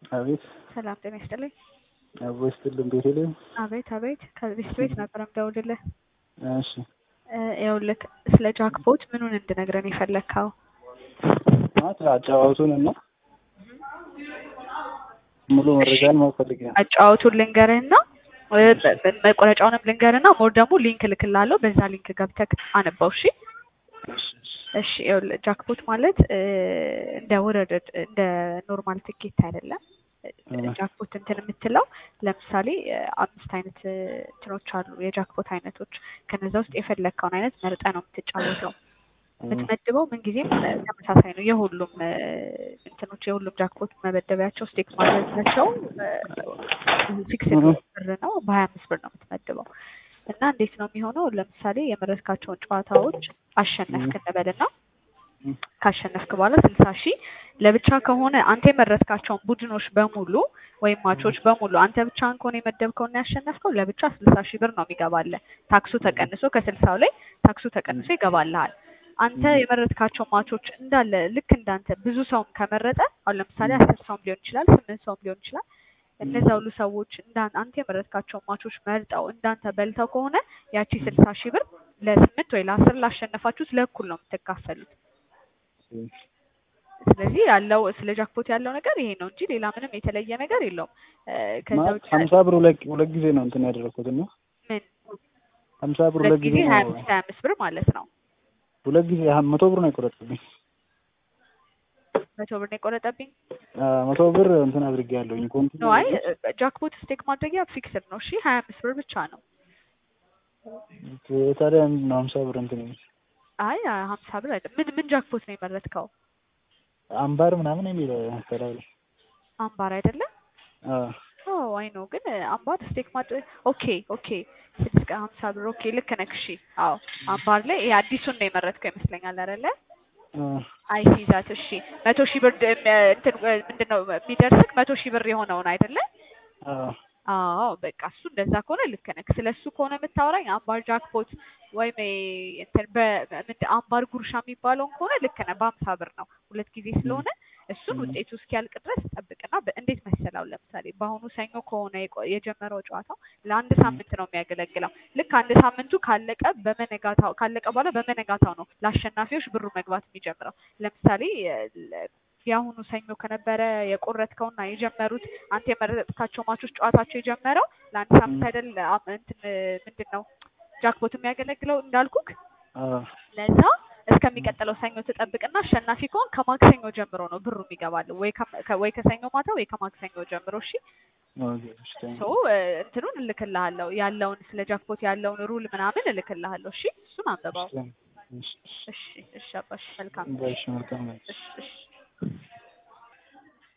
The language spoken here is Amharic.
አቤት ሰላም ጤና ይስጥልኝ። አቦ ይስጥልን ቤቴልሄም። አቤት አቤት ከዚህ ቤት ነበር የምደውልልህ። እሺ ይኸውልህ ስለ ጃክፖት ምኑን እንድነግረን የፈለግከው? ማለት አጫዋቱን እና ሙሉ መረጃን ማወቅ ፈልጌ ነው። አጫዋቱን ልንገርህና መቆረጫውንም ልንገርህና ሞር ደግሞ ሊንክ እልክልሃለሁ። በዛ ሊንክ ገብተህ አነባው። እሺ እሺ እሺ እሺ ይኸውልህ ጃክፖት ማለት እንደ ውርርድ እንደ ኖርማል ትኬት አይደለም። ጃክፖት እንትን የምትለው ለምሳሌ አምስት አይነት እንትኖች አሉ የጃክፖት አይነቶች። ከነዛ ውስጥ የፈለግከውን አይነት መርጠ ነው የምትጫወተው። የምትመድበው ምንጊዜም ተመሳሳይ ነው። የሁሉም እንትኖች የሁሉም ጃክፖት መመደቢያቸው ስቴክ ማድረጋቸው ፊክስድ ብር ነው። በሀያ አምስት ብር ነው የምትመድበው እና እንዴት ነው የሚሆነው? ለምሳሌ የመረጥካቸውን ጨዋታዎች አሸነፍክ እንበልና ካሸነፍክ በኋላ ስልሳ ሺህ ለብቻ ከሆነ አንተ የመረጥካቸውን ቡድኖች በሙሉ ወይም ማቾች በሙሉ አንተ ብቻህን ከሆነ የመደብከውና ያሸነፍከው ለብቻ ስልሳ ሺህ ብር ነው የሚገባልህ። ታክሱ ተቀንሶ ከስልሳው ላይ ታክሱ ተቀንሶ ይገባልሃል። አንተ የመረጥካቸው ማቾች እንዳለ ልክ እንዳንተ ብዙ ሰውም ከመረጠ አሁን ለምሳሌ አስር ሰውም ሊሆን ይችላል፣ ስምንት ሰውም ሊሆን ይችላል። እነዛ ሁሉ ሰዎች እንዳን አንተ የመረጥካቸው ማቾች መርጠው እንዳንተ በልተው ከሆነ ያቺ ስልሳ ሺህ ብር ለስምንት ወይ ለአስር ላሸነፋችሁት ለእኩል ነው የምትካፈሉት። ስለዚህ ያለው ስለ ጃክፖት ያለው ነገር ይሄ ነው እንጂ ሌላ ምንም የተለየ ነገር የለውም። ከዛ ማለት ውጭ ሀምሳ ብር ሁለት ሁለት ጊዜ ነው እንትን ያደረኩት እና ምን ሀምሳ ብር ሁለት ሁለት ጊዜ ጊዜ ሀያ ነው አምስት ሀያ አምስት ብር ማለት ነው። ሁለት ጊዜ ሀ- መቶ ብር ነው የቆረጠብኝ። መቶ ብር ነው የቆረጠብኝ። አ፣ መቶ ብር እንትን አድርጌያለሁኝ ኮንት ነው አይ ጃክፖት ስቴክ ማድረጊያ ፊክስድ ነው። እሺ ሀያ አምስት ብር ብቻ ነው። ታዲያ ምንድን ነው ሀምሳ ብር እንትን የሚል አይ ሀምሳ ብር አይደለም። ምን ምን ጃክፖት ነው የመረጥከው? አምባር ምናምን የሚል ከላይ ላይ አምባር አይደለም? አ፣ ኦ አይ ነው ግን አምባር ስቴክ ማድረግ ኦኬ ኦኬ ስድስት ቀን ሀምሳ ብር ኦኬ ልክ ነህ። እሺ አዎ አምባር ላይ ይሄ አዲሱን ነው የመረጥከው ይመስለኛል አይደለ? አ፣ አይ ሲዛት እሺ መቶ ሺህ ብር ድ- ም- እንትን ምንድን ነው የሚደርስክ መቶ ሺህ ብር የሆነውን አይደለ? አ፣ አዎ በቃ እሱ እንደዛ ከሆነ ልክ ነህ። ስለ እሱ ከሆነ የምታወራኝ አምባር ጃክፖት ወይም ይሄ እንትን በምንድን አምባር ጉርሻ የሚባለውን ከሆነ ልክ ነህ። በሀምሳ ብር ነው ሁለት ጊዜ ስለሆነ እሱን ም። ውጤቱ እስኪያልቅ ድረስ ጠብቅና በ- እንዴት መሰላው ለምሳሌ በአሁኑ ሰኞ ከሆነ የቆ- የጀመረው ጨዋታው ለአንድ ሳምንት ነው የሚያገለግለው። ልክ አንድ ሳምንቱ ካለቀ በመነጋታው ካለቀ በኋላ በመነጋታው ነው ለአሸናፊዎች ብሩ መግባት የሚጀምረው። ለምሳሌ የ- የአሁኑ ሰኞ ከነበረ የቆረጥከውና የጀመሩት አንተ የመረጥካቸው ማቾች ጨዋታቸው የጀመረው ለአንድ ሳምንት ም። አይደል? አም- እንትን ምንድን ነው ጃክፖት የሚያገለግለው እንዳልኩክ አ፣ ለዛ እስከሚቀጥለው ሰኞ ትጠብቅና አሸናፊ ከሆን ከማክሰኞ ጀምሮ ነው ብሩ የሚገባል። ወይ ከ- ከ- ወይ ከሰኞ ማታ ወይ ከማክሰኞ ጀምሮ። እሺ ኦኬ፣ እሺ፣ ታንክ ሶ እንትኑን እልክልሃለሁ ያለውን ስለ ጃክፖት ያለውን ሩል ምናምን እልክልሃለሁ። እሺ እሱን አንብበው። ዩ። እሺ፣ እሺ፣ እሺ እሺ አባሽ መልካም ባይ፣ እሺ፣ መልካም ነው። እሺ እሺ